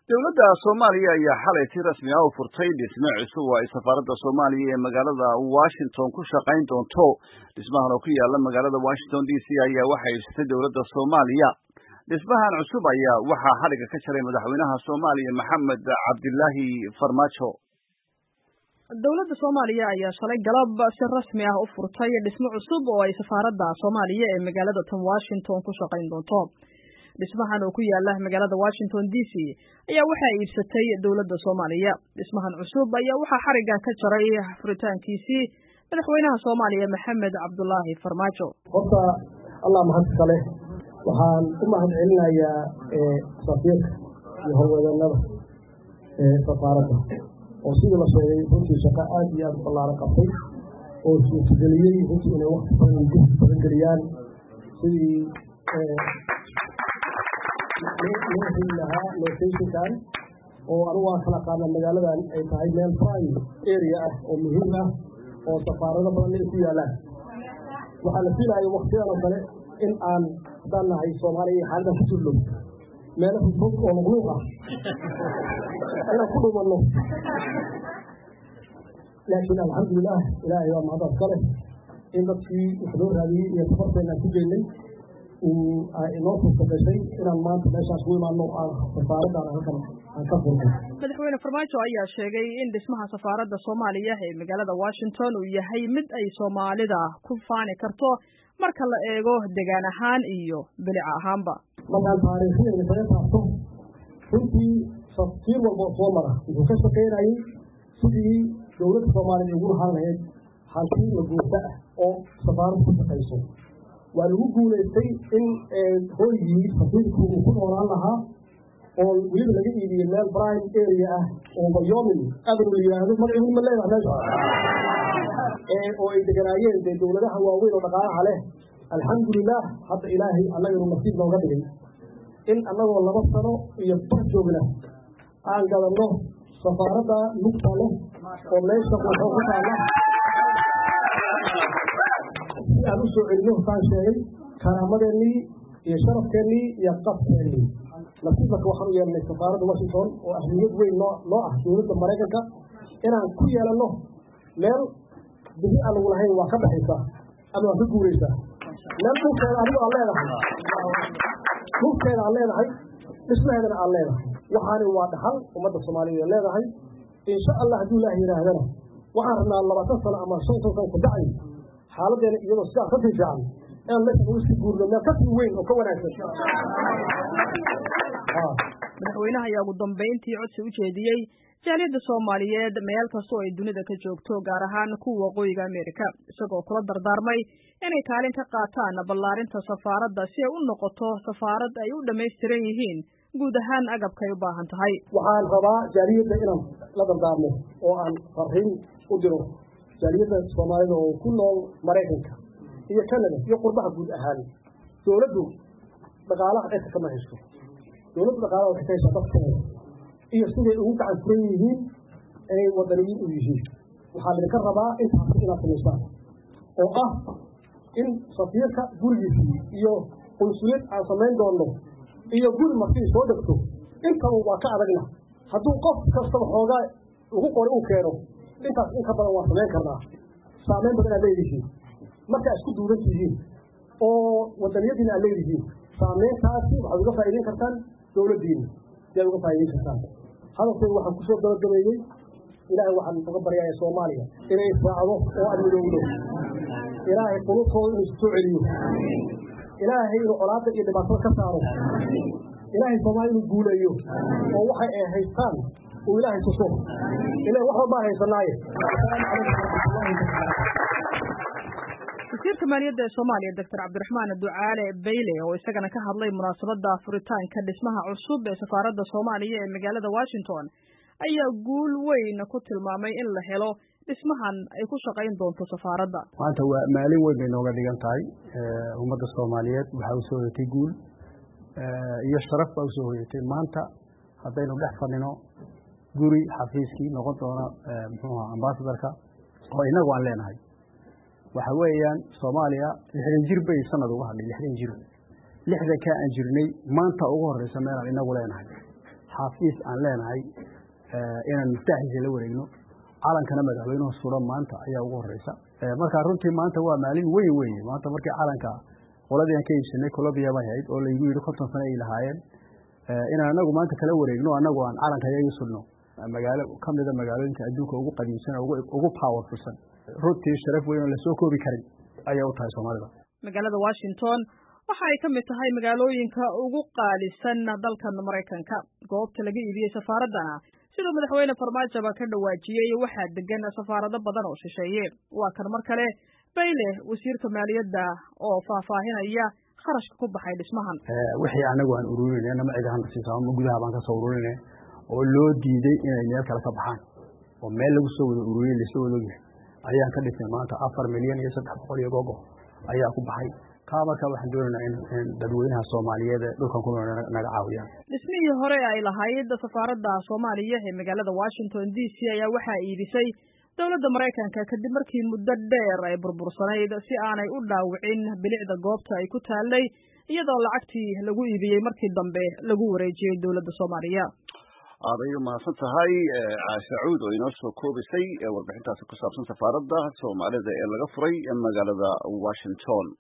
dowladda soomaaliya ayaa xalay si rasmi ah u furtay dhisme cusub oo ay safaaradda soomaaliya ee magaalada washington ku shaqayn doonto dhismahan oo ku yaala magaalada washington d c ayaa waxaa iibsatay dowladda soomaaliya dhismahan cusub ayaa waxaa xadhigga ka jaray madaxweynaha soomaaliya maxamed cabdilaahi farmaajo dowladda soomaaliya ayaa shalay galab si rasmi ah u furtay dhismo cusub oo ay safaaradda soomaaliya ee magaalada tan washington ku shaqayn doonto dhismahan oo ku yaala magaalada washington d c ayaa waxaa iibsatay dowladda soomaaliya dhismahan cusub ayaa waxaa xarigga ka jaray furitaankiisii madaxweynaha soomaaliya maxamed cabdulaahi farmaajo horta allah mahadka leh waxaan u mahad celinayaa safiirka iyo howlwadeennada safaaradda oo sidii la sheegay runtii shaqo aad iyo aad ballaaran qabtay oo suurtageliyey runtii inay wakti badan jihdi badan geliyaan sidii loo heli lahaa locationkan oo anigu waan kala qaadna magaaladan ay tahay meel prime area ah oo muhiim ah oo safaarado badan ay ku yaalaan waxaa la fiilaya waktidan oo kale in aan haddaan nahay soomaaliya iyo xaaladan ku jirno meelo fog oo luqluuq ah inaan ku dhumanno laakiin alxamdulilah ilaahay waa mahadad kale in dadkii wax loo raadiyey iyo safarteennaan ku jeynay inoo furta gashay inaan maanta meeshaas ku imaano safaaraddan halkan aan ka furnay madaxweyne farmaajo ayaa sheegay in dhismaha safaaradda soomaaliya ee magaalada washington uu yahay mid ay soomaalida ku faani karto marka la eego degaan ahaan iyo bilic ahaanba markaan taariikhyada kaga taabto runtii safiir walboo soo mara wuxuu ka shaqaynayay sidii dowladda soomaaliya ugu lahaan lahayd hanti la guurta ah oo safaaradda ku shaqayso waa lagu guulaystay in hooygii safiirku uu ku noolaan lahaa oo weliba laga iibiyey meel prime area ah oo bayomin avenue la yidhaahdo magaciigu ma leedahay meesha oo ay deganaayeen dee dowladaha waaweyn oo dhaqaalaha leh alxamdulilah hadda ilaahay annaganu nasiib nooga dhigay in annagoo laba sano iyo bar joogna aan gadanno safaaradda lugta leh oo meesha quuxoo ku taalla si aan u soo celino saan sheegay karaamadeennii iyo sharafkeennii iyo qafkeennii nasiib marka waxaan u yeelnay safaaradda washington oo ahmiyad weyn noo noo ah dowladda maraykanka inaan ku yeelanno meel bixi aan lagu lahayn waa ka baxaysaa ama waa ka guuraysaa meel dhulkeeda adigo aan leedahay dhulkeeda aan leedahay dhismaheedana aan leedahay waxaani waa dhaxal ummadda soomaaliyeed leedahay insha allah hadduu ilaah yidhaahdana waxaan rabnaa labaatan sano ama shan shan sano kabacdi xaaladeena iyadoo sidaa kasii fiican inaan meesha ugu sii guurno meel kasii weyn oo ka wanaagsan madaxweynaha ayaa ugu dambayntii codsi u jeediyey jaaliyadda soomaaliyeed meel kastoo ay dunida ka joogto gaar ahaan kuwa waqooyiga amerika isagoo kula dardaarmay inay kaalin ka qaataan ballaarinta safaaradda si ay u noqoto safaarad ay u dhammaystiran yihiin guud ahaan agabkay u baahan tahay waxaan rabaa jaaliyadda inaan la dardaarmo oo aan fariin u diro jaaliyadda soomaalida oo ku nool maraykanka iyo canada iyo qurbaha guud ahaan dowladdu dhaqaalaha cirka kama hesho dowladdu dhaqaalaha waxay ka heshaa dadkeeda iyo siday ugu gacan furan yihiin inay wadaniyiin u yihiin waxaa idinka rabaa intaas inaad samaysaan oo ah in safiirka gurigiisii iyo qunsuliyad aan samayn doonno iyo guri markii soo dhegto intaba waa ka adagna hadduu qof kastaba xoogaa ugu qori uu keeno intaas in ka badan waa samayn karnaa saameyn badan aad leedihiin markaa isku duuban tihiin oo wadaniyadiina aad leedihiin saameyntaasi waxaad uga faa'iideyn kartaan dowladdiina siaad uga faa'iideyn kartaan hadalkayga waxaan kusoo gabagabeeyey ilaahay waxaan uga baryaaya soomaaliya inay israacdo oo aan midowdo ilaahay qulubtooda inuu soo celiyo ilaahay inuu colaadda iyo dhibaatada ka saaro ilaahay soomaaliya inuu guuleeyo oo waxay ay haystaan uu ilaahay tuso ila wax walbaan haysanaaye wasiirka maaliyadda ee soomaaliya doctor cabdiraxmaan ducaale bayle oo isagana ka hadlay munaasabadda furitaanka dhismaha cusub ee safaaradda soomaaliya ee magaalada washington ayaa guul weyn ku tilmaamay in la helo dhismahan ay ku shaqayn doonto safaaradda maanta waa maalin weyn bay nooga dhigan tahay ummadda soomaaliyeed waxaa usoo hoyatay guul iyo sharaf baa usoo hoyatay maanta haddaynu dhex fadhino guri xafiiskii noqon doona muxuuha ambasadorka oo inagu aan leenahay waxa weeyaan soomaaliya lixdan jir bay sanad uga hadhay lixdan jir lixdankaa aan jirnay maanta ugu horeysa meelaan inagu leenahay xafiis aan leenahay inaan miftaaxiisa la wareegno calankana madaxweynuhu suran maanta ayaa ugu horeysa marka runtii maanta waa maalin weyn weye maanta markii calanka qoladii aan ka iibsanay colombia bay ahayd oo laygu yidhi konton sano ay lahaayeen inaan anagu maanta kala wareegno anagu aan calanka yaga sudno magaalo ka mida magaalooyinka adduunka ugu qadiimsan ugu powerfulsan runtii sharaf weyn oo lasoo koobi karin ayay u tahay soomaalida magaalada washington waxa ay ka mid tahay magaalooyinka ugu qaalisan dalkan maraykanka goobta laga iibiyey safaaraddana siduu madaxweyne farmaajaba ka dhawaajiyey waxaa degan safaarado badan oo shisheeye waa kan mar kale bayle wasiirka maaliyadda oo faahfaahinaya kharashka ku baxay dhismahan wixii anagu aan ururinay nama cid ahaan nasiisa ama gudaha baan kasoo ururinay oo loo diiday inay meel kale ka baxaan oo meel lagu soo wada ururiyey lasoo wada ogyahay ayaan ka dhisnay maanta afar milyan iyo saddex boqol iyo gogo ayaa ku baxay kaa markaa waxaan doonaynaa in dadweynaha soomaaliyeed ee dhulkan ku nool naga caawiyaan dhismihii hore ay lahayd safaaradda soomaaliya ee magaalada washington d c ayaa waxaa iibisay dowladda maraykanka kadib markii muddo dheer ay burbursanayd si aanay u dhaawicin bilicda goobta ay ku taallay iyadoo lacagtii lagu iibiyey markii dambe lagu wareejiyey dowladda soomaaliya aaday u mahadsan tahay caasha cuud oo inoo soo koobisay warbixintaasi ku saabsan safaaradda soomaalida ee laga furay magaalada washington